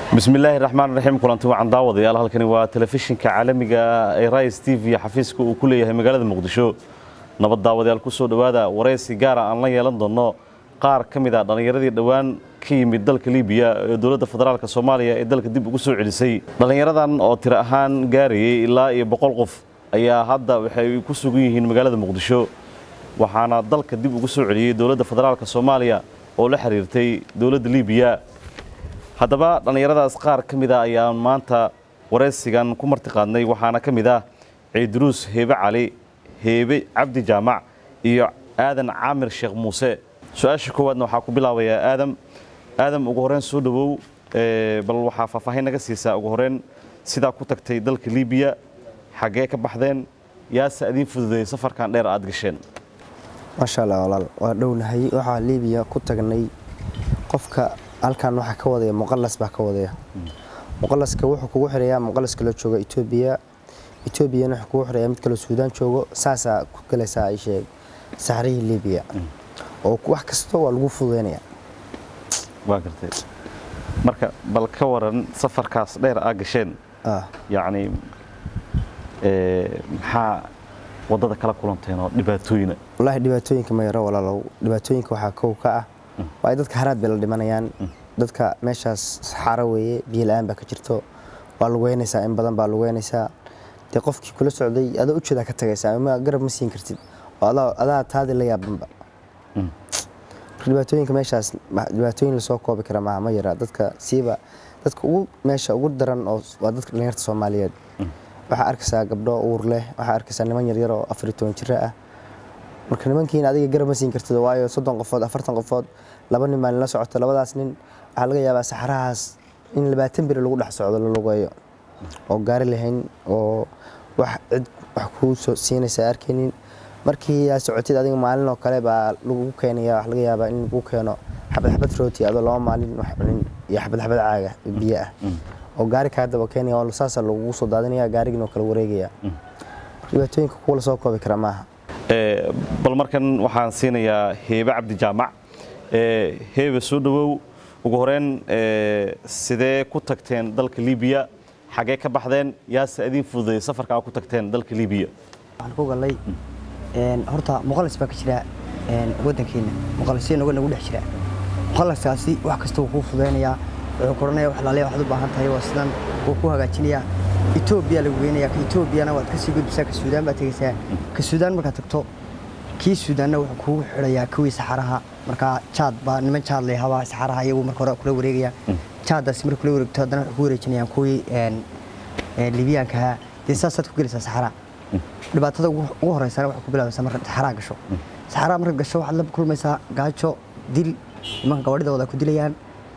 bismillaahi raxmaan raxiim kulanti wacan daawadayaal halkani waa telefishinka caalamiga ee rais t v xafiiska uu ku leeyahay magaalada muqdisho nabad daawadayaal ku soo dhowaada waraysi gaara aan la yeelan doono qaar ka mid a dhallinyaradii dhowaan ka yimid dalka libiya ee dowladda federaalk soomaaliya ee dalka dib ugu soo celisay dhallinyaradan oo tiro ahaan gaarayay ilaa iyo boqol qof ayaa hadda waxay ku sugan yihiin magaalada muqdisho waxaana dalka dib ugu soo celiyey dowladda federaalk soomaaliya oo la xiriirtay dowladda libiya haddaba dhallinyaradaas qaar ka mid a ayaan maanta waraysigan ku martiqaadnay waxaana ka mid ah ciiduruus heebe cali heebe cabdi jaamac iyo aadan caamir sheekh muuse su-aasha koowaadna waxaa ku bilaabayaa aadam aadam ugu horreyn soo dhowow bal waxaa faahfaahin naga siisaa ugu horreyn sidaa ku tagtay dalka libiya xaggee ka baxdeen yaase adiin fududeeyey safarkan dheer aad gasheen maasha allah walaal waa dhownahay waxaa liibiya ku tagnay qofka halkan waxaa ka wadaya muqalas baa ka wadaya muqalaska wuxuu kugu xirayaa muqalas kaloo jooga etoobiya etoobiyana wuxuu kugu xirayaa mid kaloo suudaan joogo saasaa ku galaysaa ay sheeg saxrihii liibiya oo wax kasta waa lagu fududeynaya waa gartay marka bal ka waran safarkaas dheer aa gasheen yacni maxaa waddada kala kulanteen oo dhibaatooyina wallaahi dhibaatooyinka ma yaro walaalow dhibaatooyinka waxaa kow ka ah waayo dadka haraad bay la dhimanayaan dadka meeshaas saxaaro weeye biyo la-aan baa ka jirto waa lugeynaysaa in badan baa lugeynaysaa dee qofkii kula socday adoo ujeedaa ka tagaysaa ma garab ma siin kartid oo adaa taadi la yaabanba dhibaatooyinka meeshaas dhibaatooyin lasoo koobi kara maaha ma yara dadka siiba dadka ugu meesha ugu daran oo waa dadka dhalinyarta soomaaliyeed waxaa arkaysaa gabdho uur leh waxaa arkaysaa niman yaryar oo afar iyo toban jiro ah marka nimankiina adiga garab ma siin kartid waayo soddon qofood afartan qofood laba nin baa nila socoto labadaas nin waxaa laga yaabaa saxarahaas in labaatan beri lagu dhex socdo la lugeeyo oo gaari lahayn oo wax cid wax kuu soo siinaysa arkaynin markii aa socotid adiga maalin oo kale baa lagu keenaya wax laga yaabaa in lagu keeno xabad xabad rooti adoo laba maalin wax cunin iyo xabad xabad caaga biyo ah oo gaari kaa daba keenaya oo saasa lagugu soo daadinaya gaarigiin oo kala wareegaya dhibaatooyinka kuwa lasoo koobi kara maaha bal markan waxaan siinayaa heebe cabdi jaamac heebe soo dhowow ugu horeyn sidee ku tagteen dalka libiya xaggee ka baxdeen yaase adiin fududeeyey safarka aa ku tagteen dalka libiya waxaan ku gallay horta muqalas baa ka jira waddankeena muqalasyo nagu nagu dhex jira muqalaskaasi wax kasta wuu kuu fudeynayaa wuxuu koranaya wax laaliya waxaad u baahan tahay waa sidan wuu ku hagaajinayaa etoobiya lagu geynaya ka etoobiyana waad kasii gudbisaa ka suudaan baad tegeysaa ka suudaan markaad tagto kii suudaanna wuxuu kugu xidhayaa kuwii saxaraha markaa jaad baa niman jaad leehabaa saxaraha iyagu marka hore kula wareegaya jaaddaasi marka kula wareegto haddana waxay ku wareejinayaan kuwii libiyaankaha dee saasaad ku gelaysaa saxaraha dhibaatada ugu horeysana waxay ku bilaabaysaa markaad saxaraha gasho saxaraha markaad gasho waxaad la kulmaysaa gaajo dil nimanka gabadhidooda ku dilayaan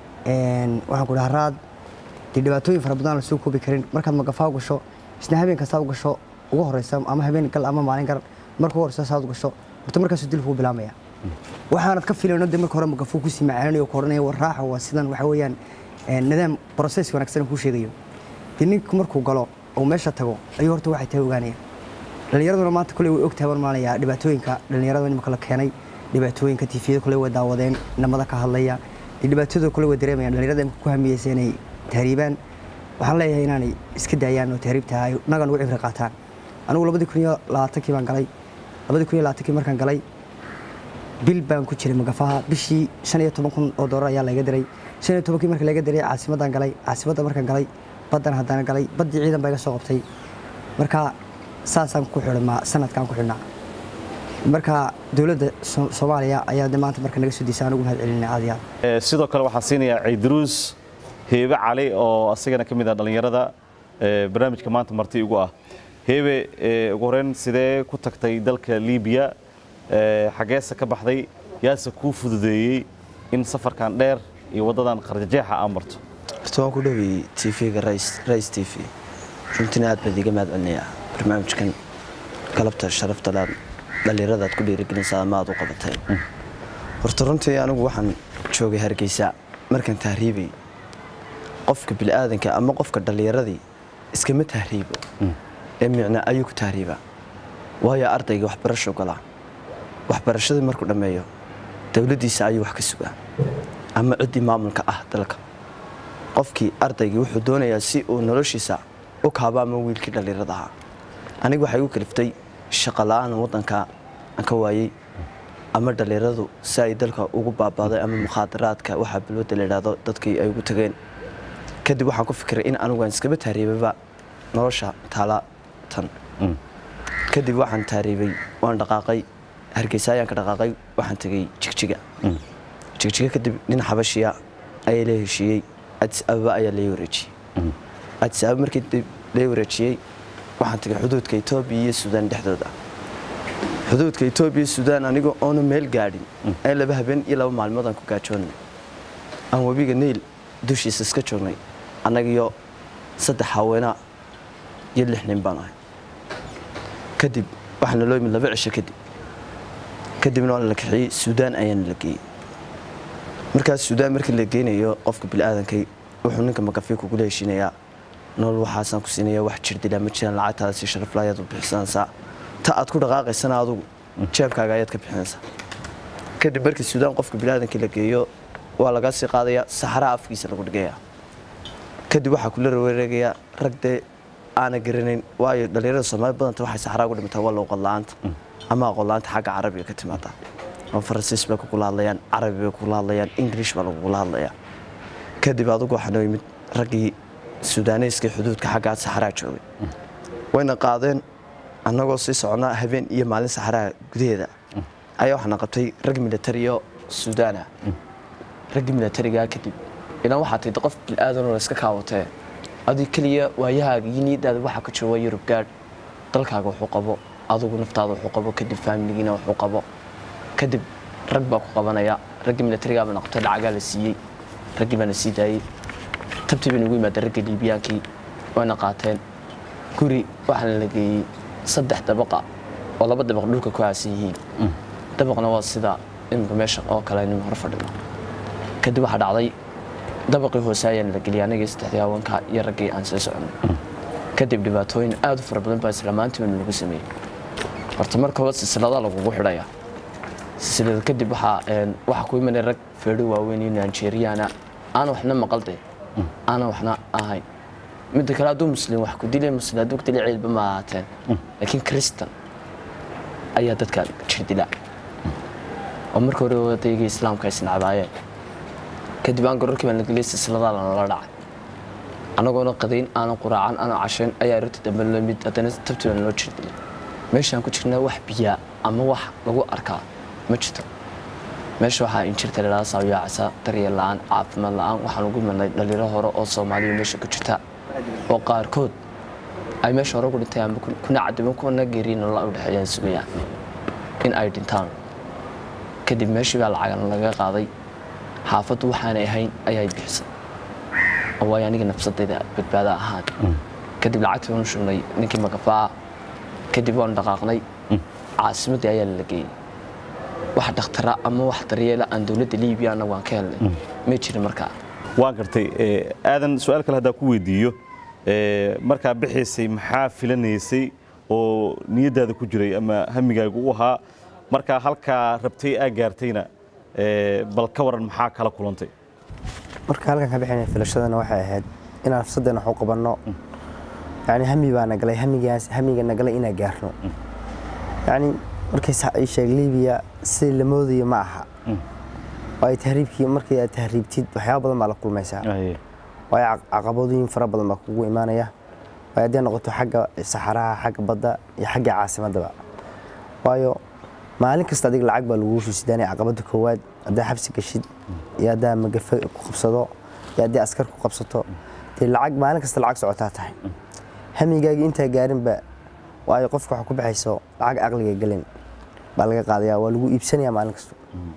waxaan ku dhaha raad dee dhibaatooyin fara badan la soo koobi karin markaad magafaa u gasho isna habeen kastaa u gasho ugu horeysa ama habeen gal ama maalin gar marka ugu horeysa saad u gasho horta markaasuu dilku u bilaamaya waxaanad ka filayno de marka hore magafuu kusii macaaninayo ku odhanaya war raaxa waa sidan waxa weeyaan nidaam process wanaagsan kuu sheegayo dee ninku markuu galo oo meesha tago ayuu horta waxay tahay ogaanaya dhallinyaraduna maanta kule way ogtahay baan maanaya dhibaatooyinka dhallinyarada nimaka la keenay dhibaatooyinka tifiyada kule way daawadeen namada ka hadlaya dhibaatadooda kule way dareemayaan dhallinyarada imka ku hamiyeysa inay tahriibaan waxaan leeyahay inaanay iska daayaan oo tahriibta ay naga nugu cibri qaataan anigu labadii kun iyo labaatankii baan galay labadii kun iyo labaatankii markaan galay bil baan ku jiray magafaha bishii shan iyo toban kun oo doolar ayaa laga diray shan iyo tobankii marka laga diray caasimaddaan galay caasimadda markaan galay baddan haddana galay baddii ciidan baa iga soo qabtay marka saasaan ku xidhnaa sanadkaan ku xidhnaa marka dowladda soomaaliya ayaa de maanta marka naga soo diisa anugu mahad celinay aad iyo aad sidoo kale waxaan siinayaa ciiduruus heebe cali oo asigana ka mid ah dhallinyarada barnaamijka maanta marti igu ah heebe ugu horeyn sidee ku tagtay dalka libiya xaggeese ka baxday yaase kuu fududeeyey in safarkan dheer iyo waddadan qarjajeexa aa marto horta waan ku dhoweyey tvga rais t v runtina aad baad iga mahad celinayaa barnaamijkan galabta sharaftalaad dhallinyarada aad ku dhiirigelinaysaa ama aad u qabatay horta runtii anigu waxaan joogay hargeysa markaan tahriibay qofka bini'aadanka ama qofka dhallinyaradii iskama tahriibo ee micna ayuu ku tahriibaa waayo ardayga waxbarasho galaa waxbarashadii markuu dhammeeyo dowladdiisa ayuu wax ka sugaa ama ciddii maamulka ah dalka qofkii ardaygii wuxuu doonayaa si uu noloshiisa u kaabo ama wiilkii dhallinyarada ahaa aniga waxay igu kaliftay shaqo la-aan waddanka aan ka waayey ama dhallinyaradu si ay dalka ugu baabaaday ama mukhaadaraadka waxaa balwadda la idhaahdo dadkii ay ugu tageen kadib waxaan ku fikiray in anigu aan iskaba taariibaba nolosha taala tan kadib waxaan taariibay waan dhaqaaqay hargeysa ayaan ka dhaqaaqay waxaan tegey jigjiga jigjiga kadib nin xabashiya ayaa la heshiiyey adis ababa ayaa lai wareejiyey adis ababa markii dib lai wareejiyey waxaan tegay xuduudka etoobiya iyo suudaan dhexdooda xuduudka etoobiya iyo suudaan anigoo oona meel gaadhin ee laba habeen iyo laba maalmood aan ku gaajoonnay aan webiga niil dushiisa iska joognay annagiyo saddex haweenaa iyo lix nin baan ahay kadib waxaana loo yimid laba cisho kadib kadibna waa la kaxiyey suudaan ayaana la geeyey markaas suudaan markii la geynayo qofka bini'aadankay wuxuu ninka makafi kugula heshiinayaa nolol waxaasaan ku siinaya wax jirdilaa ma jiraan lacagtaada si sharafla ayaad u bixisanaysaa ta aad ku dhaqaaqaysana adugu jeebkaaga ayaad ka bixinaysaa kadib markii suudaan qofka bini'aadankii la geeyo waa laga sii qaadayaa saxaraa afkiisa lagu dhigayaa kadib waxaa kula wareegayaa rag dee aana garanayn waayo dhallinyarada soomaali badanta waxay saxaraa ugu dhimataa waa luuqad la'aanta ama aqoon la'aanta xagga carabiga ka timaada oo faransiis bay kugula hadlayaan carabi bay kugula hadlayaan ingilish baa lagugula hadlayaa kadib adugu waxaa noo yimid raggii suudaaneyska xuduudka xaggaa saxaraa joogay wayna qaadeen annagoo sii soconnaa habeen iyo maalin saxaraa gudaheeda ayaa waxaana qabtay rag militariyo suudaana raggii militarigaa kadib ilan waxaa tahay qof bilaadanoo la iska kaawatee adii keliya waayahaaga iyo niyadaada waxaa ka jiro waa yurub gaadh dalkaaga wuxuu qabo adugu naftaada wuxuu qabo kadib faamiligiina wuxuu qabo kadib rag baa ku qabanaya raggii militarigaa baana qabtay lacagaa la siiyey raggii baana sii daayey tabtii bayna ugu yimaadeen ragga liibiyaankii wayna qaateen guri waxaana la geeyey saddex dabaqa oo laba dabaq dhulka ku aasan yihiin dabaqna waa sida imika meesha oo kale nim hor fadhino kadib waxaa dhacday dabaqii hoose ayaana la geliyay anagii saddexdii haweenka iyo raggii aan soo soconay kadib dhibaatooyin aad u fara badan baa islaamaantii baana lagu sameeyey horta marka hore silsilada lagugu xidhaya silsilada kadib waxaa waxaa ku imanaya rag feedho waaweyn iyo nigeriyana aana waxna maqalde aana waxna ahayn midda kale hadduu muslim wax ku dilay muslim hadduu ku dilay ciidba ma ahaateen laakiin kristan ayaa dadka jir dila oo marka hore wadayga islaamka ay isnacbaayeen kadib aan gororkii baan la geliyay silsiladaa lanala dhacay annagoona qadayn aanan quraacan aanan cashayn ayaa arrinta dambe la mid haddana tabti baan loo jir dilay meeshaan ku jirnaa wax biyaa ama wax lagu arkaa ma jirto meesha waxaa injirta ladhaha saawiyaacasa daryeel la-aan caafimaad la-aan waxaan ugu imanay dhalinyaro hore oo soomaaliya meesha ku jirta oo qaarkood ay meesha hore ku dhintay ama kuna cadiban kuna geeriin nolola u dhexeeyaan sugayaan in ay dhintaan kadib meeshii baa lacagan laga qaaday xaafaddu waxaanay ahayn ayay bixisay oo waayo aniga nafsadayda badbaada ahaan kadib lacagtii waanu shugnay ninkii magafaa kadib waanu dhaqaaqnay caasimaddii ayaa la geeyey wax dhakhtara ama wax daryeela aan dowladda liibiya annagu aan ka helnay ma jirin markaa waan gartay aadan su-aal kale haddaa ku weydiiyo markaa bixaysay maxaa filanaysay oo niyaddaada ku jiray ama hamigaaga u ahaa markaa halkaa rabtay aa gaartayna bal ka waran maxaa kala kulantay marka halkan ka bixinay filashadana waxay ahayd inaan nafsaddeena wax u qabanno yani hami baa nagalay hamigaas hamiga nagalay inaan gaarno yani markay ii sheeg liibiya sidii la moodayo ma aha waayo tahriibkii markii aad tahriibtid waxyaaba badan baa la kulmaysaa waayo caqabadooyin fara badan baa kugu imaanaya waayo hadday noqoto xagga saxaraha xagga badda iyo xagga caasimaddaba waayo maalin kasta adiga lacag baa lagugu susidaanaya caqabadda koowaad haddaa xabsi gashid iyo haddaa magafe ku qabsado iyo haddii askar ku qabsato dee lacag maalin kasta lacag socotaa tahay hamigaagii intaa gaarinba waayo qofka waxa ku baxayso lacag aqliga gelin baa laga qaadaya waa lagu iibsanaya maalin kasta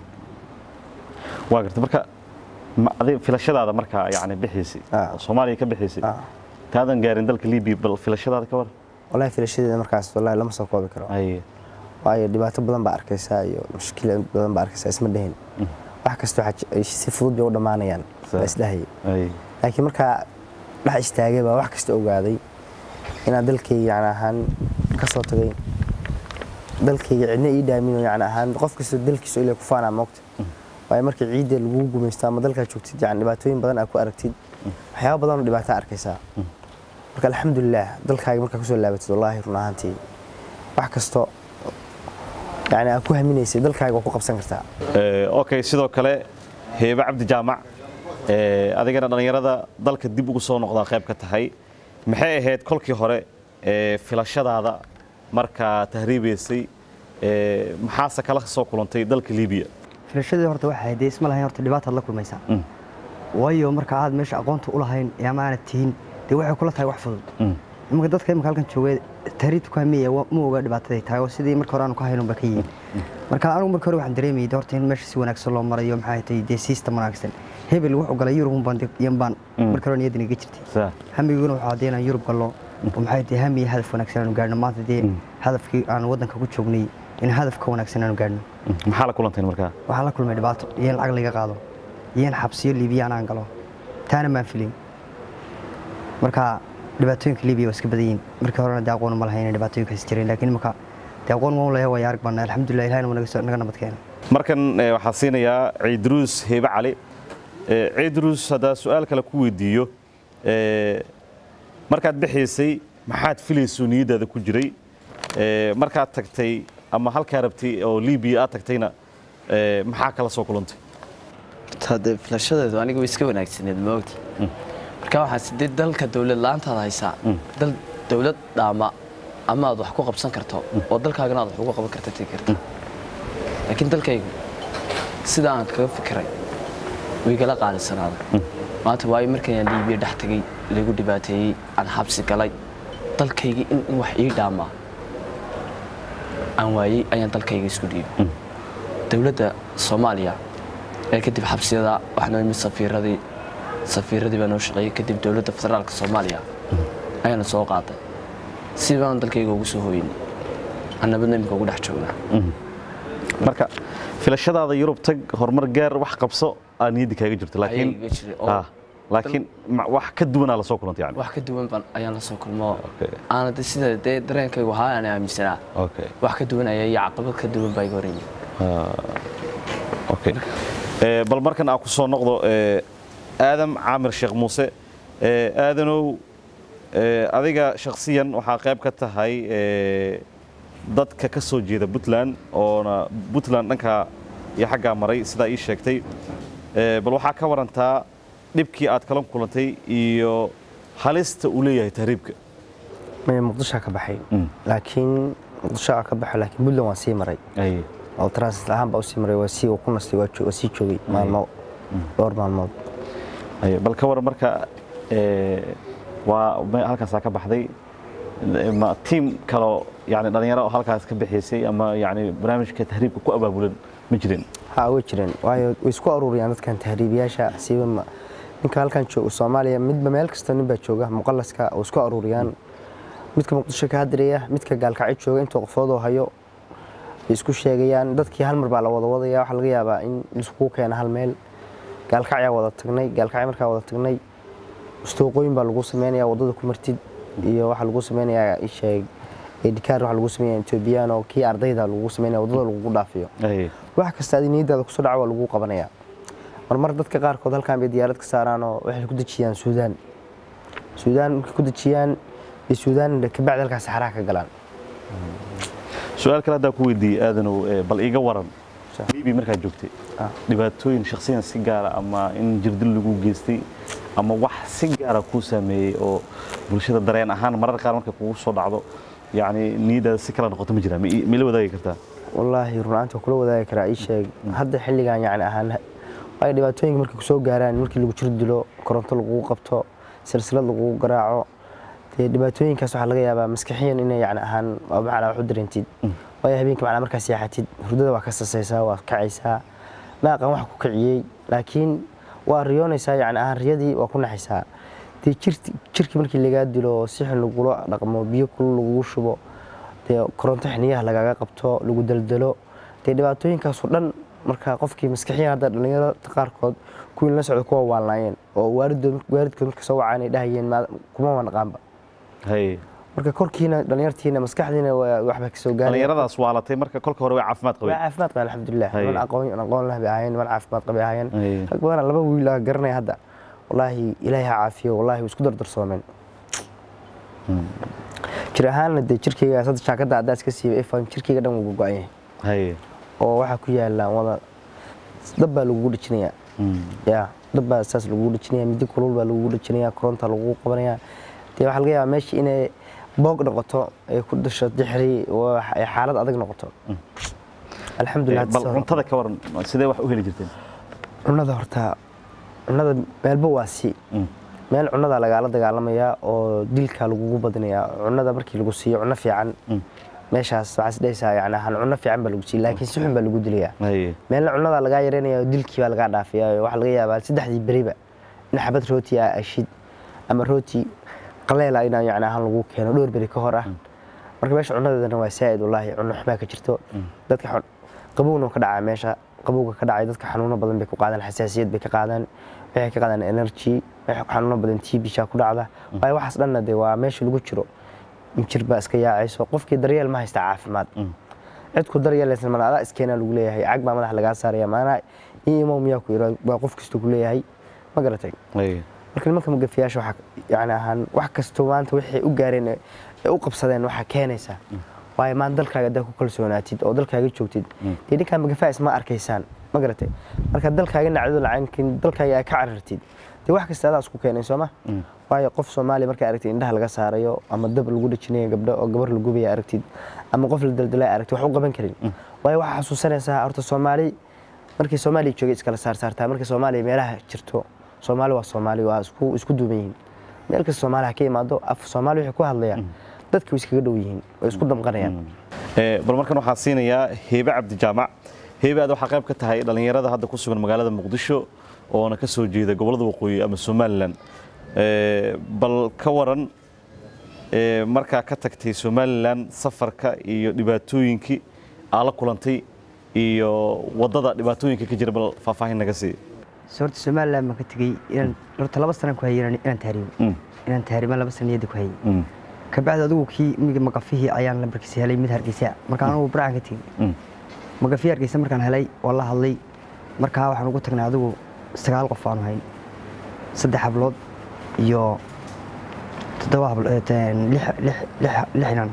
waa garta marka adi filashadaada markaa yani bixiisay oo soomaaliya ka bixiisay taadan gaarin dalka libiya bal filashadaada ka war wallahi filashadeeda markaas wallahi lama soo koobi karo waayo dhibaato badan baa arkaysaa iyo mushkil badan baa arkaysaa isma dhahin wax kasta si fudud bay u dhammaanayaan baa isdhahayay laakiin markaa dhex istaagay baa wax kasta ogaaday inaan dalkayga yani ahaan ka soo tagay dalkayga cidna ii dhaamin yani ahaan qof kasta dalkiisa ilaa ku faanaa moogta waayo markii ciidda lagu gumaysto ama dalkaa joogtid yani dhibaatooyin badan aad ku aragtid waxyaaba badan oo dhibaato arkaysaa marka alxamdulilah dalkaaga markaa kusoo laabatid wallaahi run ahaantii wax kasto yani aad ku haminaysay dalkaaga waa ku qabsan kartaa Ee, okay sidoo kale heebe cabdi jaamac ee, adigana dhallinyarada dalka dib ugu soo noqdaa qayb ka tahay maxay ahayd kolkii hore ee, filashadaada markaa tahriibaysay ee, maxaase kala soo kulantay dalka liibiya filashadii horta waxay ahayd dee isma lahayn horta dhibaataad la kulmaysaa waayo marka aad meesha aqoonta u lahayn ee ama aanad tihin dee waxay kula tahay wax fudud imanka dadka imika halkan joogay tahriibta ku hamiya ma oga dhibaataday tahay oo sidii marka hore aanu ka haynun ba ka yihiin marka anigu marka hore waxaan dareemayay dee horta in meesha si wanaagsan loo marayo maxay tahay dee system wanaagsan hebel wuxuu galay yurub baan yan baan marka hore niyadda iga jirtay Saa. hamiguna waxaa haddii inaan yurub gallo oo maxay tahay hami iyo hadaf wanaagsan aanu gaadhno maanta dee hadafkii aan waddanka ku joognay in hadaf ka wanaagsan aanu gaadhno maxaa la kulanteen markaa waxaan la kulmay dhibaato iyo in lacag laga qaado iyo in xabsiyo liibiyaan aan galo taana maan filin marka dhibaatooyinka liibiya waa iska badan yihiin markii horena dee aqoon ma lahayn inay dhibaatooyinkaas jireen laakiin imika dee aqoon waan leeyahay waa arag bana alxamdulilah ilahina waa naga soo- naga nabad keena markan eh, waxaa siinayaa ciidruus heebe cali Eh, ciidruus haddaa su-aal kale ku weydiiyo eh, markaad bixaysay maxaad filayso niyaddaada ku jiray Eh, markaad tagtay ama halkaa rabtay oo liibiya aad tagtayna eh, maxaa kala soo kulantay hade filashadeedu aniga way iska wanaagsaneed ma ogti marka waxaan sidee dalka dowlad la-aantaad haysaa dal dowlad dhaama ama aad wax ku qabsan karto oo dalkaagana aad wax ugu qaban karta tegi karta laakiin dalkaygu sida aan kaga fikiray way igala qaalisanaada maanta waayo markayaan liibiya dhex tegay lagu dhibaateeyey aan xabsi galay dalkaygii in in wax ii dhaamaa aan waayey ayaan dalkayga isku dhiibay dowladda soomaaliya ee kadib xabsiyada waxaa imid safiiradii safiiradii baa noo shaqeeyey kadib dowladda federaalka soomaaliya ayaana soo qaaday si baan dalkayga ugu soo hooynay annabadna imika ugu dhex joognaa marka filashadaada yurub tag horumar gaar wax qabso aa niyadda kaaga jirto laakiin Ayaga jiray oo- Ah, laakiin ma- wax ka duwanaa la soo kulantay yani wax ka duwan baan ayaan la soo kulmo Okay. aana de sida dee dareenkaygu ahaa aan aaminsanaa okay wax ka duwan ayaa iyo caqabad ka duwan baa iga hor yimid okay Eh, bal markan aan ku soo noqdo eh, aadam caamir sheekh muuse Eh, aadanow eh, adiga shakhsiyan waxaa qayb ka tahay eh, dadka ka soo jeeda puntland oona puntland dhanka iyo xaggaa maray sidaa ii sheegtay Eh, bal waxaa ka warantaa dhibkii aad kala kulantay iyo halista uu leeyahay tahriibka maya muqdishoa ka baxay laakiin muqdisho aa ka baxay laakiin puntland waan sii maray Ay, oo transit ahaan baa usii maray waa sii uu ku nastay waa jo- waa sii joogay maalmo dhowr maalmood ay, bal ka waran marka eh, waa me- halkaasaa ka baxday ma tiim kaloo yani dhalinyaro oo halkaas ka bixaysay ama yani barnaamijka tahriibka ku abaabulan ma jirin ha way jireen waayo way isku aruuriyaan dadkan tahriibiyaasha siiba ma- ninka halkan jooga soomaaliya midba meel kasta nin baa jooga muqalaska oo isku aruuriyaan midka muqdisho ka hadiraya midka gaalkacyo jooga intuu qofoodoo hayo bay isku sheegayaan dadkii hal mar baa la wada wadaya waxaa laga yaabaa in laiskugu keena hal meel gaalkacyaa wada tagnay gaalkacyo markaa wada tagnay istooqooyin baa lagu sameynaya wadada ku martid iyo waxaa lagu sameynayaa isheeg edikaar waxaa lagu sameynaya etoobiyaan oo kii ardayda lagu sameynaya wadada lagugu dhaafiyo Ay, wax kasta adi niyadaada kusoo dhaca waa lagu qabanaya marmar dadka qaarkood halkan bay diyaarad ka saaraan oo waxay ku dejiyaan suudaan suudaan markay ku dejiyaan bay suudaan kabacdi halkaas saxaraha ka galaan su-aal kale haddaa ku weydiiyey aadanow eh, bal iiga waran Sure. libi markaad joogtay Ah. dhibaatooyin shakhsiyan si gaara ama in jirdil lagu geystay ama wax si gaara kuu saameeyey oo bulshada dareen ahaan marar qaar markay kugu soo dhacdo yani niyadaada si kala noqoto ma jiraa ma ii- ma ila wadaagi kartaa wallaahi runaanta waa kula wadaagi karaa ii sheeg hadda xilligan yani ahaan waayo dhibaatooyinka markay kusoo gaaraan markii lagu jir dilo koronto lagugu qabto silsilad lagugu garaaco dee dhibaatooyinkaas waxaa laga yaabaa maskaxiyan inay yani ahaan waa macnaa wax u dareentid waayo habeenkii macnaa markaa seexatid hurdada waa ka sasaysaa waa kacaysaa ma aqaan wax ku kiciyey laakiin waa riyoonaysaa yani ahaan riyadii waa ku naxaysaa dee jirti- jirkii markii lagaa dilo oo si xun lagula dhaqmo biyo kulul lagugu shubo dee koronto xiniyaha lagaga qabto lagu daldalo dee dhibaatooyinkaasoo dhan marka qofkii maskaxiyan hadda dhallinyarada qaarkood kuwii la socda kuwa waalnaayeen oo waalidood waalidkood marka soo wacaan ay dhahayeen "Ma- kuma wanaqaanba hay marka korkiina dhallinyartiina maskaxdiina waa waxba kasoo gaaraya dhallinyaradaas waalatay marka kolka hore way caafimaad waa qabeen caafimaad qabeen alxamdulilah Hay. niman aqoon aqoon lah bay ahaayeen niman caafimaad qabay ahaayeen Hay. rag badan laba wiil aa garanaya hadda wallaahi ilaahay ha caafiyo wallaahi way isku dardarsoomeen jir ahaanna dee jirkayga sadda jaakadda haddaa iska siibay ifan jirkayga dhan wuu go-an yahay haye oo waxaa ku yaala wada dab baa lagugu dhijinayaa ya dab baa saas lagugu dhijinaya midi kulul baa lagugu dhijinaya koronta lagugu qabanaya dee waxaa laga yaabaa meesha inay boog noqoto ay ku dhasho dixri oo ay xaalad adag noqoto alxamdulilah bal cuntada ka waran sidee wax u heli jirteen cunada horta cunada meelba waa si meel cunada lagaala dagaalamayaa oo dilka lagugu badinayaa cunada markii lagu siiyo cuno fiican meeshaas waxaa isdhehaysaa yani han cuno fiican baa lagu siiya laakiin si xun baa lagu dilayaa haye meelna cunada lagaa yareynaya oo dilkii baa lagaa dhaafaya waxaa laga yaabaa saddexdii beriba in xabad rooti ah ashid ama rooti qaleela inaa yani ahaan lagu keeno dhowr beri ka hor ah marka meesha cunadeedana waa saa'id wallaahi cuno xumaa ka jirto dadka xun- qabowna ka dhacaa meesha qabowga ka dhacay dadka xanuuno badan bay ku qaadaan xasaasiyad bay ka qaadaan waxay ka qaadaan energy waxay xanuuno badan tbsha ku dhacda waayo waxaas dhanna dee waa meesha lagu jiro jir baa iska yaacayso qofkii daryeel ma haysta caafimaad cid ku daryeelaysan mana adaa iskeenaa lagu leeyahay cag baa madax lagaa saaraya maanaa ii imow miyaa ku yidhi waa qof kasta ku leeyahay ma garatay haye marka nimanka magafiyaasha waxaa yani ahaan wax kastoo maanta waxay u gaareen ee u qabsadeen waxaa keenaysaa waayo maanta dalkaaga haddaa ku kalsoonaatid oo dalkaaga joogtid dee ninkaa magafaa isma arkaysaan ma garatay marka dalkaaga nacdo lacankin dalkaaga aad ka carartid dee wax kasta adaa isku keenay sooma waayo qof soomaaliya markaa aragtid indhaha laga saarayo ama dab lagu dhajinayo gabdho oo gabar la gubaya aragtid ama qof la daldalay aragtid wax u qaban karin waayo waxaa xasuusanaysaa horta soomaali markii soomaaliya joogay iskala saarsaartaa markii soomaaliya meelaha jirto soomaali waa soomaali waa isku isku duuban yihiin meel kasta soomaali ha ka imaado af soomaali waxay ku hadlayaan dadka way iskaga dhow yihiin way isku damqanayaan Ee, bal markan waxaan siinayaa heebe cabdi jaamac heebe aad waxaa qayb ka tahay dhallinyarada hadda ku sugan magaalada muqdisho oona ka soo jeeda gobollada waqooyi ama somalilan Ee, bal ka waran ee, markaa ka tagtay somalilan safarka iyo dhibaatooyinkii aa la kulantay iyo waddada dhibaatooyinka ka jira bal faahfaahin naga sii horta somaliland baan ka tegey inaan horta laba sanaan ku hayay inaan- inaan tahriibo Mm. inaan tahriiban laba sana niyadda ku hayay Mm, kabacdi adigu kii miga magafihii ayaan lambarkiisa helay mid hargeysa markaan anugu baracaan ka tegey mm, magafihi hargeysa markaan helay waa la hadlay markaa waxaan ugu tagnay adigu sagaal qof aanu hayn saddex hablood iyo toddoba hablo- eh, teen- lix- lix- lix- lix inan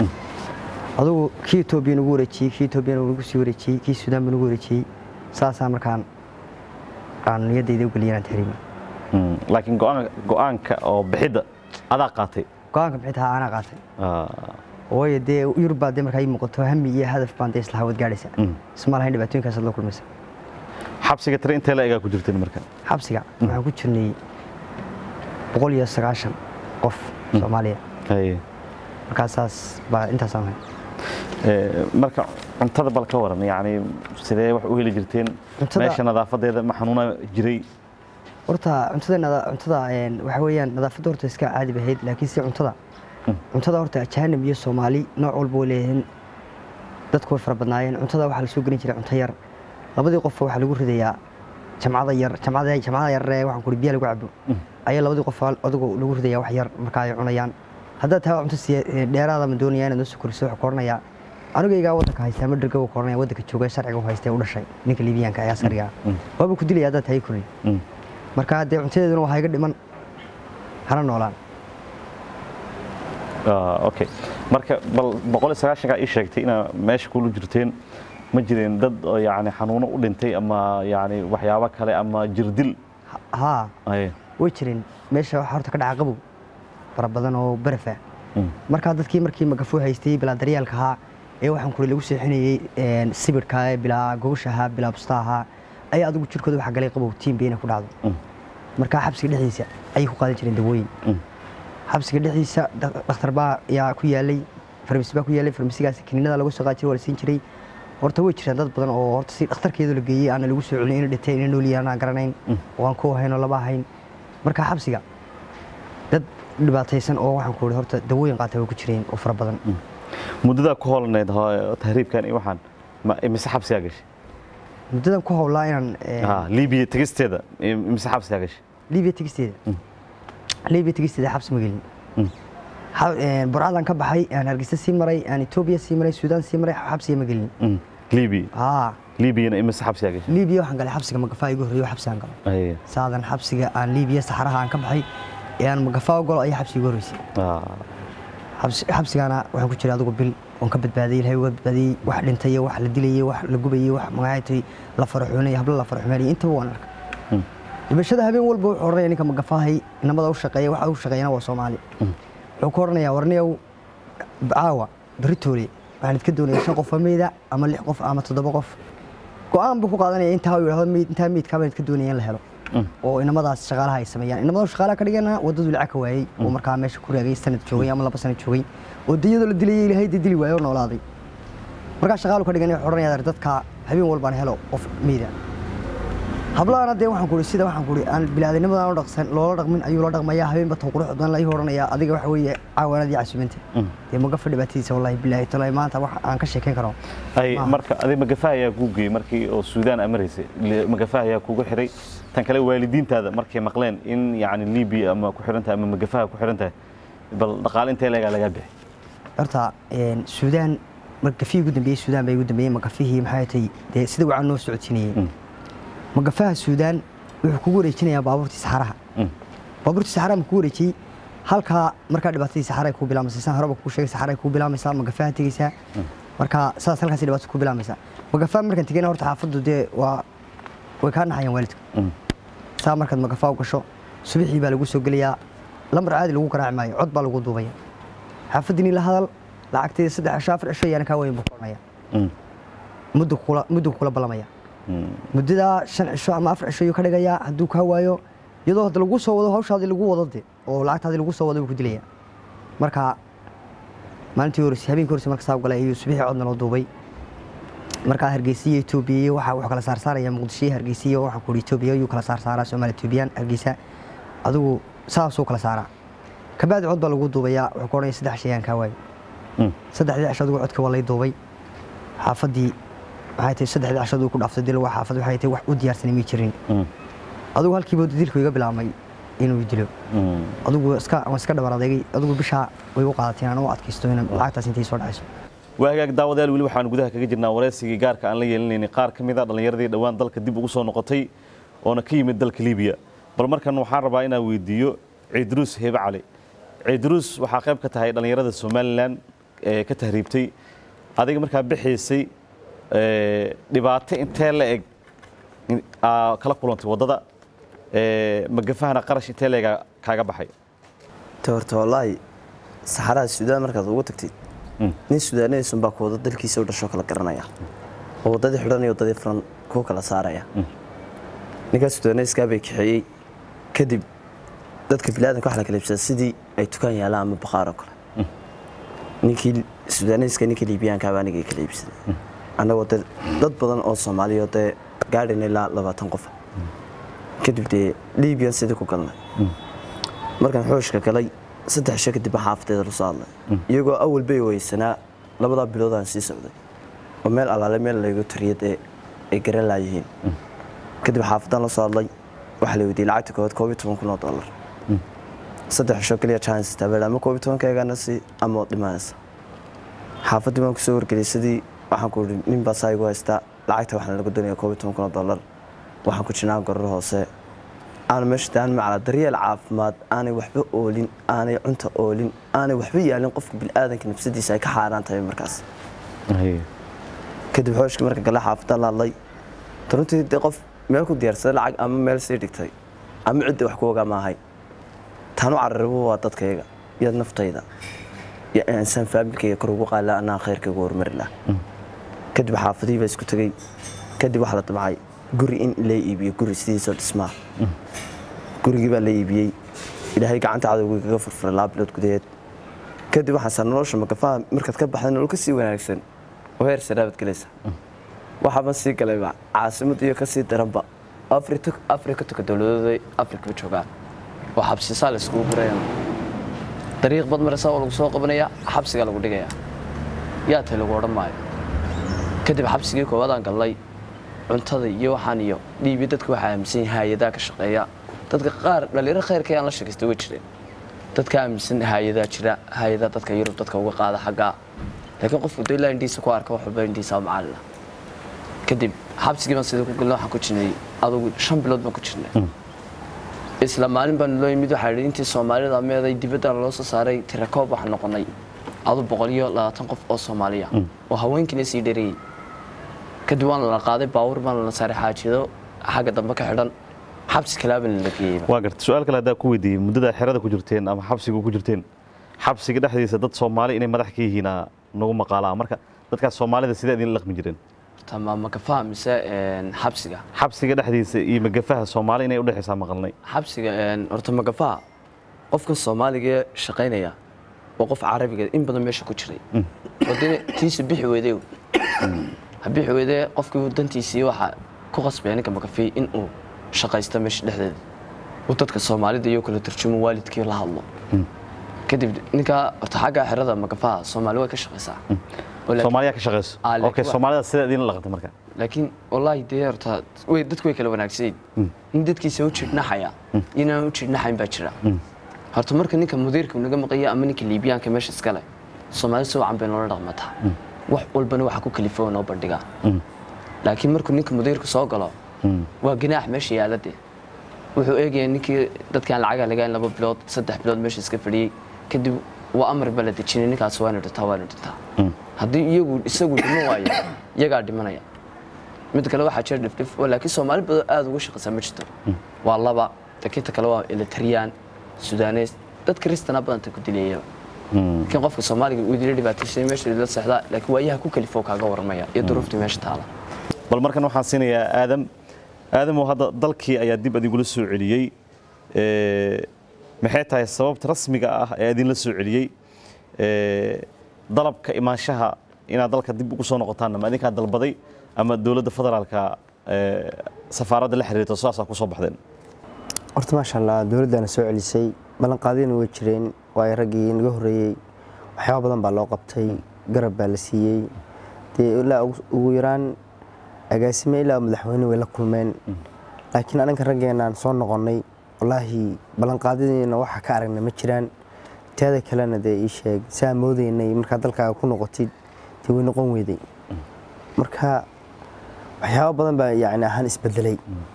adigu kii etoobiya nagu wareejiyey kii etoobiya nagu sii wareejiyey kii suudaan baa nagu wareejiyey saasaa markaan aan niyaddayda u geliyay inaan tahriibo mm. laakiin go'aan- go'aanka oo bixidda adaa qaatay go-aanka bixinta anaa qaatay Ah, waayo dee yurub baa dee markaa ii muuqato hami iyo hadaf baan dee isla hawad gaadhaysa Mm. isma lahayn dhibaatooyinkaasaad la kulmaysa xabsiga tire intee la egaa ku jirteen marka xabsiga waxaan ku jirnay boqol iyo sagaashan qof soomaaliya Haye. markaasaas baa intaasaan ahay Ee, marka cuntada bal ka waran yani sidee wax u heli jirteen Cuntada- meesha nadaafadeeda ma xanuuna jiray horta cuntada nada- cuntada een, waxa weeyaan nadaafadda horta iska caadi bahayd laakiin si cuntada cuntada horta ajaanib iyo soomaali nooc walba way leeyihiin dadku way fara badnaayeen cuntada waxaa lasoo gelin jiray cunto yar labadii qof waxaa lagu ridayaa jamcada yar jamcada jamcada yar ee waxaan kuri biya lagu cabo ayaa labadii qof adigu lagu ridayaa wax yar marka ay cunayaan haddaad taa cunto siya- ee, dheeraada ma doonaya inaad noo soo koriso waxaa koranayaa anigaygaa waddanka haystaa ma dherga koranaya waddanka jooga sharciga u haystee u dhashay ninka liibiyaanka ee askariga ah waaba ku dilaya haddaad tahay korin Mm. marka dee cuntadeeduna waa iga dhiman hana noolaan Ah, okay marka bal boqol iyo sagaashanka ii sheegtay inaa meesha kula jirteen ma jireen dad oo yani xanuuno u dhintay ama yani waxyaabo kale ama jirdil haa Haye. way jireen meesha waxaa horta ka dhaca qabow fara badan oo baraf ah Mm. markaa dadkii markii magafuu haystay bilaa daryaalka ahaa ee waxaan kuri lagu seexinayey een, sibidhka ee bilaa gogosha ahaa bilaa busta ahaa ayaa adigu jirkooda waxa galay qabow tiimba inay ku dhacdo Mm. markaa xabsiga dhexdiisa ayay ku qaadan jireen dawooyin Mm. xabsiga dhexdiisa dak- dhakhtar baa yaa ku yaalay farmasi baa ku yaalay farmasigaas kiniinada lagu soo qaadi jiray waa la siin jiray horta way jiraan dad badan oo horta si dhakhtarkeedu la geeyey aana lagu soo celin inay dhinteen inay nool yihiin aan garanayn oo aan ku ahayn oo laba ahayn marka xabsiga dad dhibaataysan oo waxaan ku ihi horta dawooyin qaata way ku jireen oo fara badan muddadaa ku holaneyd ho- tahriibkan iyo waxaan ma imise xabsigaa gashay muddadan ku howlaa inaan eh, Ha, liibiya tegisteeda imise xabsigaa gashay liibiya tegisteeda liibiya tegisteeda xabsi ma gelin Mm. Ha- eh, burcadaan ka baxay aan hargeysa sii maray aan etoobiya sii maray suudaan sii maray xabsiga ma gelin Mm. liibiya haa liibiyana imise xabsigaa gashay liibiya waxaan galay xabsiga magafaa igu horreeyo xabsigaan galo Haye. saadan xabsiga aan liibiya saxaraha aan ka baxay ee aan magafaa u galo ayaa xabsiga igu horreysay Ah, xabsi- xabsigaana waxaan ku jiray adigu bil oon ka badbaadiyey ilahay uga badbaadiyey wax dhintay wax la dilayey wax la gubayey wax magacaatay la faraxuunay hablo la faraxumeynay intaba waan arkay Mm. dhimashada habeen walba wuxuu odhanaya ninka magafaahay inamada u shaqeeya waxa u shaqeeyana waa soomaali wuxuu ku odhanayaa warniyow caawa beritoole waxaan idka doonaya shan qof oo meyda ama lix qof ama toddoba qof go-aan buu ku qaadanaya intaa uu yidhahdo meyd intaa meydkaa baan idka doonaya in la helo oo inamadaas shaqaalaha ay sameeyaan inamada shaqaalaha ka dhigana wadadu lacag ka waayey oo markaa meesha ku raagay sanad joogay ama laba sanad joogay oo diyadoo la dilayay ilaahay dee dili waayey oo noolaaday markaa shaqaalu ka dhiganaya wuxuu odhanaya dadka habeen walbaan helo qof meyda hablahana dee waxaan kuhi sida waxaan kuhi aan bilaadannimadan u dhaqsan loola dhaqmin ayuu la dhaqmayaa habeenba tan qurux badan la ii odhanayaa adiga waxa weeye caawanadii casuumanta dee magafa dhibaatadiisa wallahi bilaahi talaahi maanta wax aan ka sheekayn karo ay marka adi magafaha ayaa kuu geeyey markii oo suudaan amaraysay Le- magafaha ayaa kugu xiray tan kale waalidiintaada markay maqleen in yacni liibiya ama ku xiran tahay ama magafaha ku xiran tahay bal dhaqaale intee leegaa lagaa bixi horta een, suudaan magafihii ugu dambeeyey suudaan bay ugu dambeeyey magafihii maxay tahay dee sida wacan noo socodsiinayey magafaha suudaan wuxuu kugu wareejinayaa baabuurtii saxaraha Mm. baabuurtii saxaraha ma kugu wareejiyey halkaa markaa dhibaatadii saxaray kuu bilaamaysa saan horeba kuu sheegay saxaray kuu bilaamaysaa magafaha tegeysaa marka saas halkaas dhibaato kuu bilaamaysaa magafaha markaan tegeyna horta xaafaddu dee waa way kaa naxayaan waalidku Mm. saa markaad magafaa u gasho subaxii baa lagu soo gelayaa lambar caadi lagu garaaci maayo cod baa lagu duubaya xaafaddiini la hadal lacagteeda saddex cisho afar cisho ayaana kaa weyn buu koranaya Mm. muddu kula muddu kula ballamaya Mm. muddadaa shan cisho ama afar cisho ayuu ka dhigayaa hadduu kaa waayo iyadoo hadda lagu soo wado hawshaadii lagu wado de oo lacagtaadii lagu soo wado buu ku dilaya marka maalintii horeyse habeenkii horeyse marka saa u galay ayuu subaxii codna loo duubay markaa hargeysa iyo etoobiya iyo waxa wuxuu kala saarsaaraya muqdisho iyo hargeysa iyo waxaan ku etoobiya ayuu kala saarsaaraa soomaaliya etoobiyaan hargeysa adigu saasuu kala saaraa kabacdi cod baa lagu duubayaa wuxuu ka odhanaya saddex shay aan kaa waayo Mm. saddexdii cisho adigu codka waa lay duubay xaafaddii waxay tahay saddexdii cisho adigu ku dhaaftay dil waa xaafad waxay tahay wax u diyaarsanay may jirin Mm. adigu halkiiba dilku iga bilaabmay inuu dilo Mm. adigu iska waan iska dhabar adeegay adigu bishaa way u qaadatay inaan u adkaysto in lacagtaas intay soo dhacayso waa hagaag daawadayaal weli waxaan gudaha kaga jirnaa wareysigii gaarka aan la yeelinaynay qaar ka mid a dhallinyaradii dhowaan dalka dib ugu soo noqotay oona ka yimid dalka liibiya bal markan waxaan rabaa inaan weydiiyo ciidruus hebe cali ciidruus waxaa qayb ka tahay dhallinyarada somalilan ee ka tahriibtay adiga markaa bixaysay ee, dhibaato intee la eg in- aa kala kulantay waddada ee, magafahana qarash intee la ega kaaga baxay te horta wallaahi saxaraha suudaan markaad ugu tagtid Mm. nin suudaanaysun baa ku wada dalkiisa u dhashoo kala garanaya oo waddadii xidhan iyo waddadii furan kuu kala saaraya ninkaas suudaanayskaa bay kaxeeyey kadib dadka biniaadanka wax la kala iibsada sidii ay tukaan yaalaan ama baqaar oo kale ninkii suudaanayska ninka liibiyaankaaba anigay kala iibsaday annagoo dee dad badan oo soomaaliya oo dee gaadhin ilaa labaatan qofa kadib dee liibiyan sidii ku galnay markaan xooshka galay saddex isho kadib baan xaafadeeda la soo hadlay iyagoo awal bay weysanaa labadaa bilood aan sii socday oo meel allaale meel laygu tariyad ee ay garan laayihiin kadib xaafadaan la soo hadlay waxaa la weydiiyey lacagta koowaad koob iyo toban kun oo dollar saddex isho keliya chance taabeel ama koob iyo tobankeegana si ama waad dhimanaysa xaafaddii baan kusoo wargeliyey sidii waxaan ku ihi nin baa saa igu haystaa lacagta waxaan laga doonaya koob iyo toban kun oo dollar waxaan ku jirnaa goror hoose aan meesha daan macala daryeel caafimaad aanay waxba oolin aanay cunta oolin aanay waxba yaalin qofka bilaadanka nafsadiisa ay ka xaaraan tahay markaas kadib xooshkii marka gale xaafadaan la hadlay runtii dee qof meel ku diyaarsaday lacag ama meel sii dhigtay ama cidda wax ku ogaa maahay taanu cararibo waa dadkayga iyo naftayda iyo insaan faamilkayga kor ugu qaala anaa khayrkayga horumari lah kadib xaafadihii baa isku tegey kadib waxaa la damcay guri in la iibiyo guri sidiisoo dhismaa gurigii baa la iibiyey ilaahay gacanta cadowgii kaga furfuray laba bilood gudaheed kadib waxaan saa nolosha magafaha markaad ka baxday nolol ka sii wanaagsan oo heer saraabad gelaysa waxaaba sii galayba caasimad iyo kasii daranba afrika tuka dowladooda afrikaba joogaan oo xabsisaa la iskugu gurayaan dariiq bad maraysaa oo lagu soo qabanaya xabsigaa lagu dhigaya yaa tay lagu odhan maayo kadib xabsigii koowaadaan gallay cuntada iyo waxaan iyo dhiibi dadka waxaa aaminsan yahay hay-adaa ka shaqeeya dadka qaar dhalinyaro khayrka aan la sheekaystay way jireen dadka aaminsan hay-adaa jira hay-adaa dadka yurub dadka uga qaada xaggaa laakiin qofku dee ilaa indhiisa ku arka wax walba indhiisa macalila kadib xabsigii baan sida ku galnay waxaan ku jirnay adugu shan bilood baan ku jirnay isla maalin baan loo yimid waxaa yidhi intii soomaalida meeday dibadda loo soo saaray tirakoob waxaan noqonay adu boqol iyo labaatan qof oo soomaaliya oo haweenkiina sii dhereeyey kadib waan la qaaday baawur baan la saaray xaajiyado xagga dambe ka xidhan xabsi kalaabana la geeyey waa garta su-aal kale haddaa ku weydiiyey muddada xerada ku jirteen ama xabsiga ku jirteen xabsiga dhexdiisa dad soomaali inay madax ka yihiina nagu maqaalaa marka dadkaas soomaalida sidee idin laqmi jireen horta ma ma ka fahmaysa een, xabsiga xabsiga dhexdiisa iyo magafaha soomaali inay udhexaysaa maqalnay xabsiga een, horta magafaha qofkan soomaaliga ee shaqaynaya waa qof carabiga in badan meesha ku jiray oo dee tiisa bixi weyday ha bixi weydee qofkii dantiisii waxaa ku qasbaya ninka magafi in uu shaqaysto meesha dhexdeeda uu dadka soomaalida iyo kala turjumo waalidkii la hadlo kadib ninka horta xagga xerada magafaha soomaali way ka shaqaysaa Oo laakiin- soomaaliya ka shaqayso Ah, laakiin okay waa- soomaalida sidee idin laqantay marka laakiin wallaahi dee horta way dadku way kala wanaagsayin in dadkiisa u jirdhnaxaya inaan u jirdhnaxayn baa jira horta marka ninka mudiirka naga maqaya ama ninka liibiyaanka meesha iskale soomaali si wacan bay noola dhaqmataa wax walbana waxa ku kalifo noo bandhigaa laakiin markuu ninka mudiirka soo galo waa ganaax meesha yaala dee wuxuu eegaya ninkii dadkaan lacaga lagayn laba bilood saddex bilood meesha iska fadhiyey kadib waa amar baa la dejinay ninkaas waana dhintaa waana dhintaa haddii iyagu isagu dhiman waayo iyagaa dhimanaya mid kale waxaa jira dhifdhif oo laakiin soomaali badan aada uga shaqaysaa ma jirto waa laba dakinta kale waa elitariyaan sudaneys dad kristana badanta ku dilayaba laakiin qofka soomaaliga uu idila dhibaataysay meesha la seexdaa laakiin waayaha ku kalifoo kaaga warmaya iyo duruufta meesha taala bal markan waxaan siinayaa aadam aadamoo hadda dalkii ayaa dib adigula soo celiyey Ee, maxay tahay sababta rasmiga ah ee idinla soo celiyey Ee, dalabka imaanshaha inaad dalka dib ugu soo noqotaan ma idinkaa dalbaday ama dowladda federaalka ee, safaaradda la xiriirta saasaa ku soo baxdeen horta maasha allah dowladdaana soo celisay ballanqaadyana way jireen waayo raggii naga horreeyey waxyaaba badan baa loo qabtay garab baa la siiyey dee ilaa ugu- ugu yaraan agaasime ilaa madaxweyne way la kulmeen laakiin anaga raggeenaan soo noqonnay wallaahi ballanqaadyadiina waxa ka aragna ma jiraan teeda kalena dee ii sheeg saa moodaynay markaad dalkaaga ku noqotid dee way noqon weyday marka waxyaaba badan baa yacni ahaan isbedelay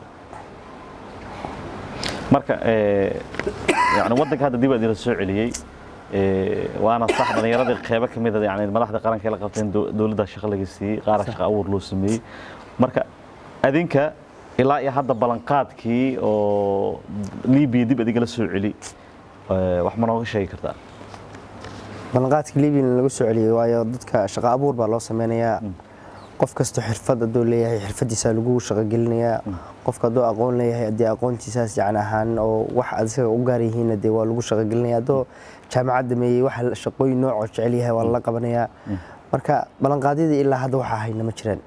marka ee, yani waddanka hadda dib idinla soo celiyey ee, waana sax dhallinyaradii qeybo ka mid a yani madaxda qaranka ay la qabteen dow- dowladda shaqo laga siiyey qaara shaqo abuur loo sameeyey marka adinka ilaa iyo hadda ballanqaadkii oo libiya dib adigala soo celi ee, wax ma nooga sheegi kartaa ballanqaadka libian lagu soo celiyey waayo dadka shaqo abuur baa loo sameynayaa qof kastoo xirfad hadduu leeyahay xirfadiisa lagu shaqogelinayaa qofka hadduu aqoon leeyahay haddii aqoontiisaas yani ahaan oo wax adiga u gaar yihiinna dee waa lagu shaqogelinaya hadduu jaamacad dameeyey wax shaqooyin noocoo jecel yahay waa lala qabanayaa marka ballanqaadyadii ilaa hadda waxaa hayna ma jiraan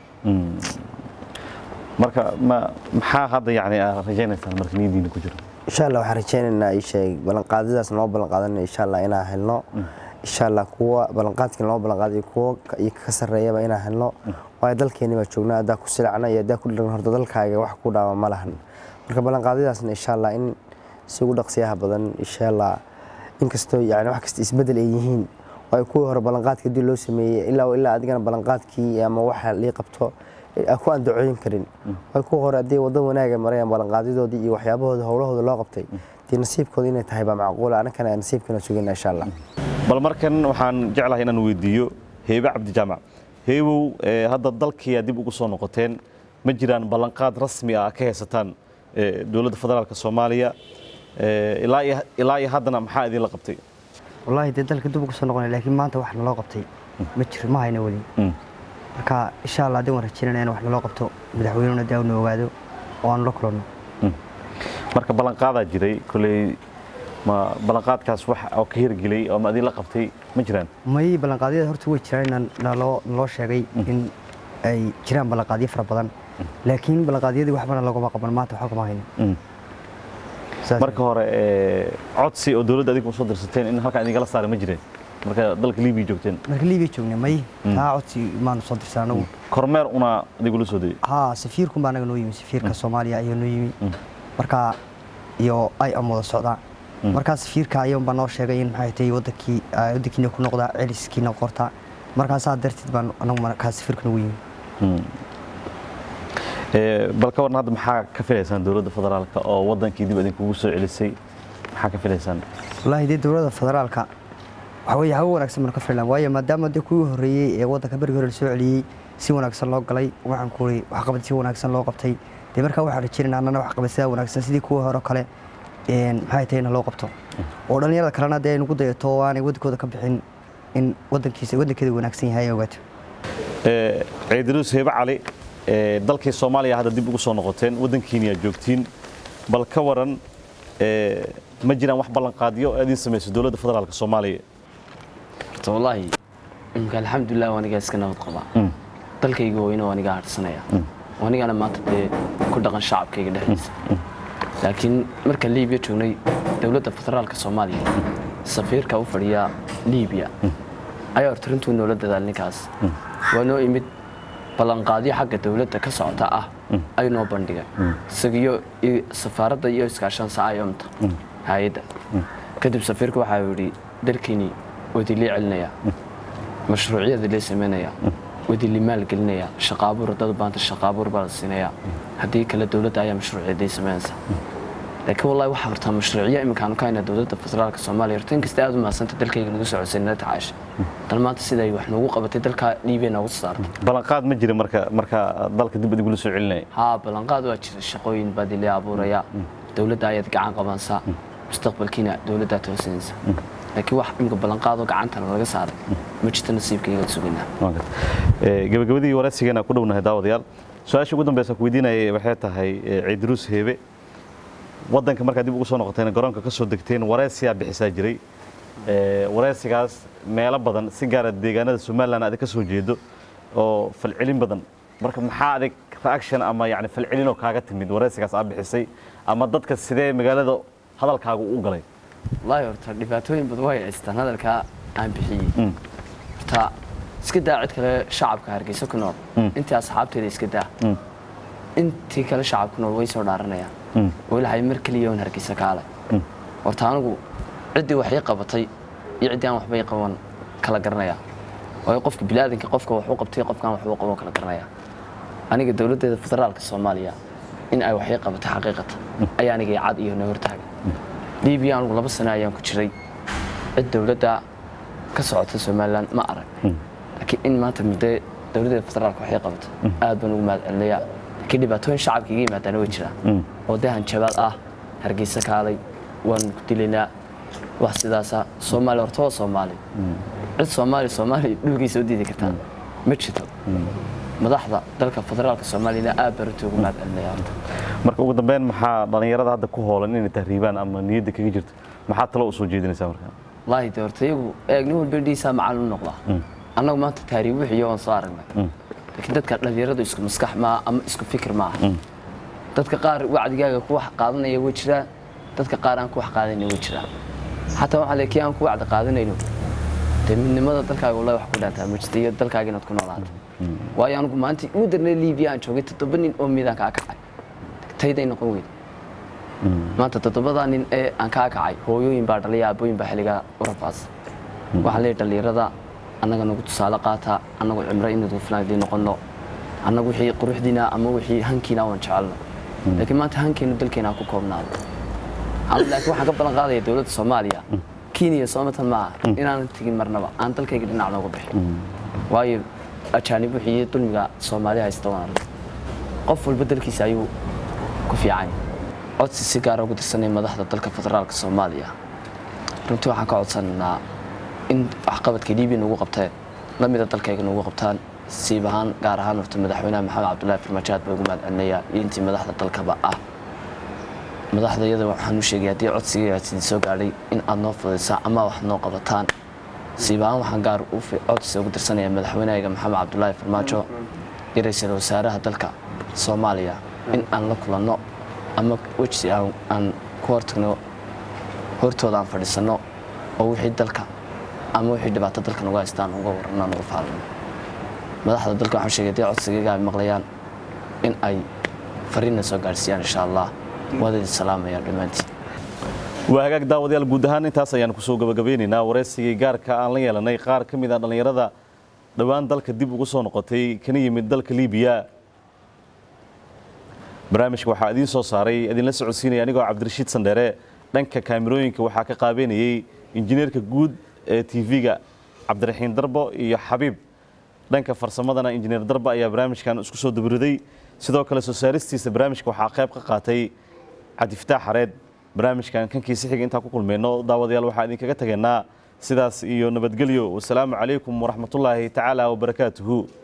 marka ma maxaa hadda yani aad rajaynaysaan marka niyadiina ku jiro insha allah waxaan rajaynaynaa ii sheeg ballanqaadyadaas noo ballanqaadanay insha allah inaan helno insha allah kuwa ballanqaadkii noo ballanqaadayo kuwa ka- iyo ka sarreeyaba inaan helno waayo dalkeeni baa joognaa haddaa ku silacna iyo haddaa ku dhiran horta dalkaaga wax ku dhaama ma lahan marka ballanqaadyadaasna insha allah in si ugu dhaqsiyaha badan insha allah inkastoo yani wax kasta isbedel ay yihiin waayo kuwii hore ballanqaadka haddii loo sameeyey ilaa ilaa adigana ballanqaadkii ama waxa lii qabto aan ku andacooyin karin waayo kuwa hore haddii waddo wanaaga marayaan ballanqaadyadoodii iyo waxyaabahooda howlahooda loo qabtay dee nasiibkooda inay tahay baa macquula anakana nasiibkana sugayna insha allah bal markan waxaan jeclahay inaan weydiiyo heebe cabdijaamac heebow ee, hadda dalkiyaa dib ugu soo noqoteen ma jiraan ballanqaad rasmi ah ka haysataan ee, dowladda federaalka soomaaliya ee, ilaa iyo- ilaa iyo haddana maxaa idinla qabtay wallaahi dee dalka dib ugu soo noqonay laakiin maanta wax naloo qabtay ma jiro ma hayna weli marka insha allah haddii waan rajaynana in wax naloo qabto madaxweynuna dee na ogaado oo aan la kulanno marka ballanqaadaa jiray koley ma ballanqaadkaas wax oo ka hirgelay oo ma idinla qabtay ma jiraan may ballanqaadyada horta way jiraan inaan naloo naloo sheegay in ay jiraan ballanqaadyo fara badan laakiin ballanqaadyadii waxbana laguma qaban maanta waxba kama hayno Mm. Saas marka hore ee, codsi oo dowladda adigu soo dirsateen in halkan idingala saaray ma jireen marka dalka libiya joogteen marka liibiya joognay may taa codsi maanu soo dirsan anagu kormeer una adigula soo dayay haa safiirkun baa anaga noo yimi safiirka soomaaliya ayaa noo yimi marka iyo ay am wada socdaan markaa safiirka ayuun baa noo sheegay in maxay tahay wadankii ah, wadankiina ku noqdaa celiskiina qorta markaasaa darteed baan anagu markaa safiirka nagu yimi Ee, bal ka waran hadda maxaa ka filaysaan dowladda federaalka oo wadankii dib idinkugu soo celisay maxaa ka filaysaan wallaahi dee dowladda federaalka waxa weeye hawo wanaagsan baan ka filan waayo maadaama dee kuwii horreeyey ee waddanka berigii hore la soo celiyey si wanaagsan loo galay waxaan ku uri waxqabad si wanaagsan loo qabtay dee markaa waxaan rajaynaynaa annana waxqabad sidaa wanaagsan sidii kuwii hore kale een, maxay tahay in loo qabto oo dhallinyarada kalena dee ay nagu dayato oo aanay waddankooda ka bixin in waddankiisa waddankeeda wanaagsan yahay ay ogaato Ee, ciidiruus heebe cali ee, dalkii soomaaliya hadda dib ugu soo noqoteen waddankiini aad joogtiin bal ka waran ee, ma jiraan wax ballanqaadyo aad idiin samayso dowladda federaalka soomaaliya horta wallaahi imka alxamdulilah waa anigaa iska nabad qabaa dalkayga weyne waa anigaa hadhsanaya waa anigana maanta dee ku dhaqan shacabkayga dhexdiisa laakiin marka liibiya joognay dowladda federaalka soomaaliya safiirka u fadhiya liibiya ayaa horta runtuu noola dadaal ninkaas waa noo imid ballanqaadyo xagga dowladda ka socota ah ay noo bandhigay isagiyo iyo safaaradda iyo iskaashan saayomta hay-adda kadib safiirku waxaa yidhi dalkiini wadilii celinaya mashruucyada lee samaynaya wadili maalgelinaya shaqaabuur dad baanta shaqaabuur baa la siinaya haddii kale dowladda ayaa mashruucyaday samaynaysa laakiin wallahi waxaa hortaa mashruucyo iminkaanu ka haynaa dowladda federaalka soomaaliya horta inkasta aad u mahadsanta dalkayga nagu soo codsay nala tacaasha dan maanta siday wax noogu qabatay dalka liibiya noogu saartay ballanqaad ma jira marka marka dalka dib idigula soo celinaya haa ballanqaad waa jira shaqooyin baad ilaa abuuraya dowladda ayaad gacan qabansaa mustaqbalkiina dowladdaa toosinaysa laakiin wax imika ballanqaadoo gacantana laga saaray ma jirto nasiibkayga sugaynaa Waa gartay. Ee, gabagabadii waraysigeena ku dhownahay daawadayaal su-aasha ugu dambeysa ku weydiinayay waxay tahay ee, ciidiruus heebe waddanka markaad dib ugu soo noqoteen garoonka ka soo degteen waraysiyaa bixisaa jiray Ee, waraysigaas meelo badan si gaara deegaanada somalilan aad ka soo jeedo oo falcelin badan marka maxaa adig reaction ama yani falcelinoo kaaga timid waraysigaas aad bixisay ama dadka sidee magaalada hadalkaagu u galay wallaahi horta dhibaatooyin badan way haystaan hadalkaa aan bixiyey horta iska daa cid kale shacabka hargeysa ku nool intii asxaabteeda iska daa intii kale shacabku nool way soo dhaaranayaan walahay mar keliya un hargeysa kaale horta anigu ciddii waxay qabatay iyo ciddii aan waxbay qaban kala garanaya waayo qofka biniaadanka qofka wax u qabtay qofkaan wax u qaban kala garanaya aniga dowladdeeda federaalka soomaaliya in ay waxay qabatay xaqiiqatan ayaa aniga cad iyo na hortaagay libiya anigu laba sano ayaan ku jiray cid dowladda ka socota somalilan ma arag laakiin in maanta muddo dowladdeeda federaalka waxay qabatay aad baan ugu mahad celinayaa laakiin dhibaatooyin shacabka iga yimaadaana way jiraan oo dee hanjabaad ah hargeysa kaalay waan ku dilaynaa wax sidaasa soomaali horta waa soomaali cid soomaali soomaali dhulkiisa u diidi kartaa ma jirto madaxda dalka federaalka soomaaliyana aad baan runtii ugu mahad celinaya horta marka ugu dambeyn maxaa dhallinyarada hadda ku hoolan inay tahriibaan ama niyadda kaga jirto maxaa talo u soo jeedinaysaa marka wallaahi de horta iyagu eegni walba dhiisaa macalin u noqdaa annagu maanta taariib wixiyo waan soo aragnay laakiin dadka dhallinyaradu isku maskax maaha ama isku fikir maaha dadka qaar wacdigaaga ku wax qaadanaya way jiraan dadka qaar aan ku wax qaadanaya way jiraan xataa waxaa le kii aan ku wacdi qaadanayno dee midnimada dalkaaga wallahi wax ku dhaantaa ma jirta iyo dalkaaga inaad ku noolaato waayo anigu maanta ugu darnay libiya aan joogay toddoba nin oo miidaan kaa kacay tayday noqon weyda maanta toddobadaa nin ee aan kaa kacay hooyooyin baa dhalay aabooyin baa xilligaa u rafaasa waxaa leeyahay dhallinyarada annaga nagu tusaale qaata annagu cimro inadu filan idiin noqonno annagu wixii quruxdiina ama wixii hankiina waan jecelno laakiin maanta hankeenu dalkeena ha ku koobnaado anu laakiin waxaan ka ballan qaadaya dowladda soomaaliya kenya soomatan maaha inaanan tegin marnaba aan dalkayga dhinac nooga bixin waayo ajaanib wixii iyo dulmiga soomaali haysta waan arag qof walba dalkiisa ayuu ku fiican yahay codsi si gaara ugu dirsanay madaxda dalka federaalka soomaaliya runtii waxaan ka codsanaynaa in waxqabadka libiya nagu qabteen lamida dalkayga nagu qabtaan siib ahaan gaar ahaan horta madaxweynaha maxamed cabdullaahi farmaajo aad baa ugu mahad celinayaa iyo intii madaxda dalkaba ah madaxda iyada waxaan u sheegay haddii codsiga sidii soo gaadhay in aad noo fudaysaan ama wax noo qabataan siib ahaan waxaan gaar u codsi ugu dirsanaya madaxweynahayga maxamed cabdullaahi farmaajo iyo ra-iisul wasaaraha dalka soomaaliya in aan la kulanno ama weji aan ku hortagno hortooda aan fadhiisanno oo wixii dalka ama wixii dhibaato dalka nagu haystaan uga warranno nagu faalino madaxda dalka waxaan sheegay haddii codsigayga ay maqlayaan in ay fariinna soo gaadhsiiyaan insha allah waad idin salaamayaan dhammaantiin waa hagaag daawadayaal guud ahaan intaas ayaan kusoo gabagabeynaynaa waraysigii gaarka aan la yeelanay qaar ka mid a dhallinyarada dhowaan dalka dib ugu soo noqotay kana yimid dalka liibiya barnaamijka waxaa idiin soo saaray idinla socodsiinaya anigoo cabdirashiid sandheere dhanka kaamirooyinka waxaa ka qaabeynayey injineerka guud ee tv-ga cabdiraxiin darbo iyo xabiib dhanka farsamadana injineer darba ayaa barnaamijkan isku soo dabiriday sidoo kale soo saaristiisa barnaamijka waxaa qayb ka qaatay cabdifataax xareed barnaamijkan kankiisa xiga intaan ku kulmayno daawadayaal waxaa idinkaga tegaynaa sidaas iyo nabadgelyo wasalaamu calaykum waraxmatullaahi tacaala wabarakaatuhu